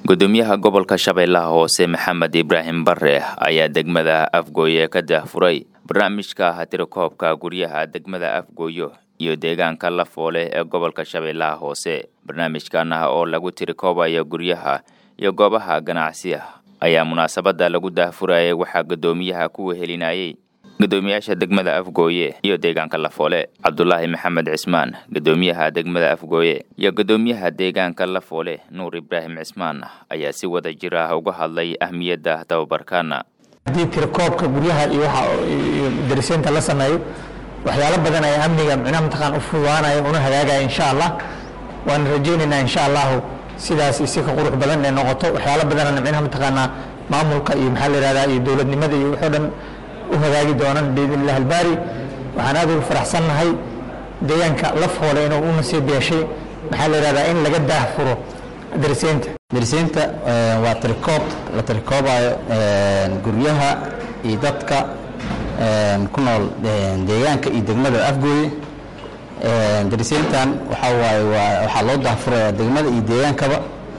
gudoomiyaha gobolka shabeellaha hoose maxamed ibraahim bare ayaa degmada afgooye ka daahfuray barnaamijka tirakoobka guryaha degmada afgooyo iyo deegaanka lafoole ee gobolka shabeellaha hoose barnaamijkan ah oo lagu tirikoobayo guryaha iyo goobaha ganacsiga ayaa munaasabada lagu daahfurayay waxaa gudoomiyaha ku wehelinayay gudoomiyaasha degmada afgooye iyo deegaanka lafoole cabdulaahi maxamed cismaan gudoomiyaha degmada afgooye iyo gudoomiyaha deegaanka lafoole nuur ibraahim cismaan ayaa si wada jir ah uga hadlay ahmiyadda tababarkaana haddii tirakoobka guryaha iyo waxa iyo dariseynta la sameeyo waxyaalo badan ayaa amniga micnaha mataqaan u fududaanaya una hagaagaya insha allah waan rajaynaynaa insha allahu sidaas isi ka qurux badan ee noqoto waxyaalo badanana micnaha mataqaanaa maamulka iyo maxaa la yihahdaa iyo dowladnimada iyo waxoo dhan u hagaagi doonaan biidn illah albaari waxaan aad ugu faraxsannahay deegaanka lafoole inuu u nasiib yeeshay maxaa la yihahdaa in laga daahfuro dariseynta dariseynta waa tirikoob la tirikoobayo guryaha iyo dadka ku nool deegaanka iyo degmada afgooye dariseyntan waxaa waaye waxaa loo daahfuraya degmada iyo deegaankaba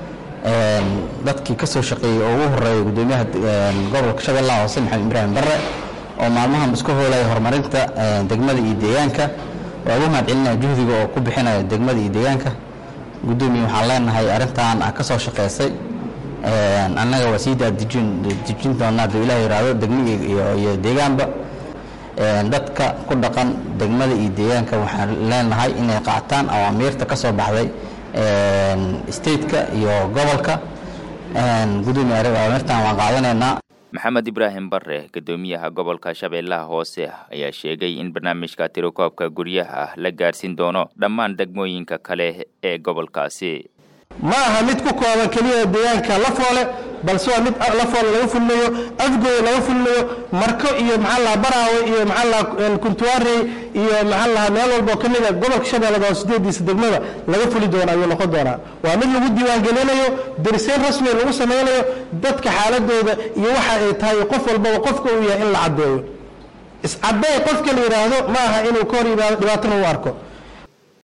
dadkii ka soo shaqeeyey oo ugu horeeya gudoomiyaha gobolka shabeellaha hoose maxamed ibraahim bare oo maalmahan isku hoolaya horumarinta degmada iyo deegaanka waa ugu mahad celinaya juhdiga oo ku bixinaya degmada iyo deegaanka gudoomiye waxaan leenahay arrintan a ka soo shaqeysay annaga waa sii daadejin dejin doonaa hadduu ilah yihahdo degmi iyo deegaanba dadka ku dhaqan degmada iyo deegaanka waxaan leenahay inay qaataan awaamiirta ka soo baxday stateka iyo gobolka gudoomiye awaamirtan waan qaadanaynaa maxamed ibraahim bare gudoomiyaha gobolka shabeellaha hoose ayaa sheegay in barnaamijka tirakoobka guryaha la gaarsiin doono dhammaan degmooyinka kale ee gobolkaasi ma aha mid ku kooban keliya deegaanka lafoole balse waa mid lafoole laga fulinayo afgooye laga fulinayo marko iyo maxaa laha baraawe iyo maxaa laha kuntuwaarey iyo maxaa laha meel walboo ka mida gobolka shabeellada oo sideediisa degmada laga fuli doona ayuu noqon doonaa waa mid lagu diiwaangelinayo dariseyn rasmi lagu samaynayo dadka xaaladooda iyo waxa ay tahay qof walbaba qofka uu yahay in la caddeeyo iscadday qofka la yidhaahdo ma aha inuu ka hor yimaado dhibaatana u arko